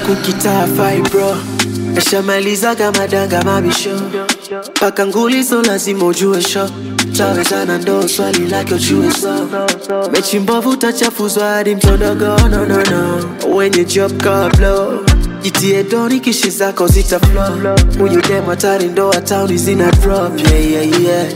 kukitaa fibro Eshamalizaga madanga mabisho paka ngulizo lazima ujue sho tawezana ndo swali lake ujue so mechi mbovu utachafuzwa hadi mtondogo no, no, no. wenye job kablo jitie doni kishi zako zita flow huyu dem hatari ndo atauni zina drop yeah, yeah, yeah.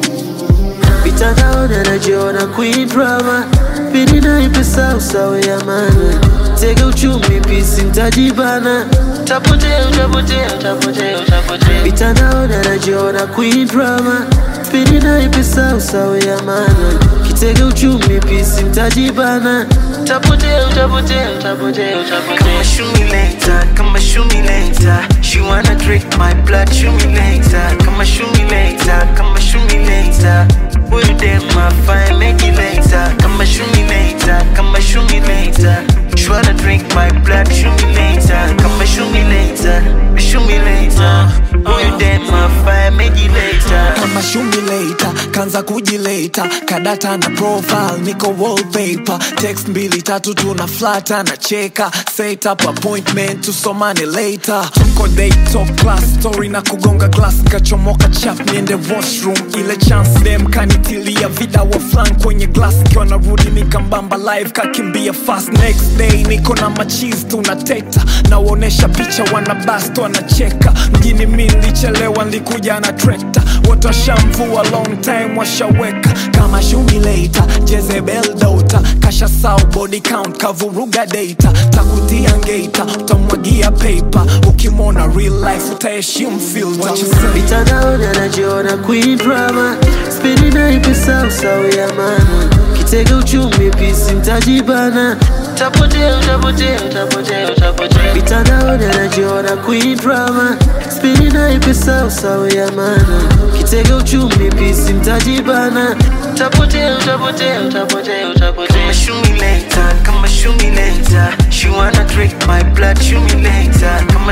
mitandaoni anajiona queen drama pindi naipesa usawe ya mana tega uchumi pisi mtajibana tapotea utapotea utapotea utapotea mitandaoni anajiona queen drama pindi naipesa usawe ya mana kitega uchumi pisi mtajibana tapotea utapotea utapotea utapotea Kama shoot me later, kama shoot me later. She wanna drink my blood, shoot me later. Kama shoot me later, kama shoot me later. Will you dare my fine, make it later. Kama shoot me later, kama shoot me later. She wanna drink my blood, shoot me later. Kama shoot me later, shoot me later. Will you dare my fine, make it later. kama shumileta kanza kujileta kadata na profile niko wallpaper text mbili tatu tuna flata na cheka set up appointment tusomane later tuko day top class story na kugonga glass nkachomoka chap niende washroom ile chance dem kanitilia vida wa flan kwenye glass kiwa narudi nikambamba live kakimbia fast next day niko na machis tunateta nawaonesha picha wana bast wanacheka mjini mi nilichelewa nilikuja na trekta wote washamvua long time washaweka kama shumileta jezebel dota kasha sau body count kavuruga data takutia ngeta utamwagia paper ukimwona real life utaheshimu filter What you say? mitandaoni anajiona queen drama spidi naipesa usawe ya mana kitega uchumi pisi mtajibana tapotea utapotea utapotea utapotea mitandaoni anajiona queen drama spidi naipesa usawe ya mana kitega uchumi pisi mtajibana tapotea utapotea utapotea utapotea Kama shoot me later, kama shoot me later. She wanna drink my blood, shoot me later. Kama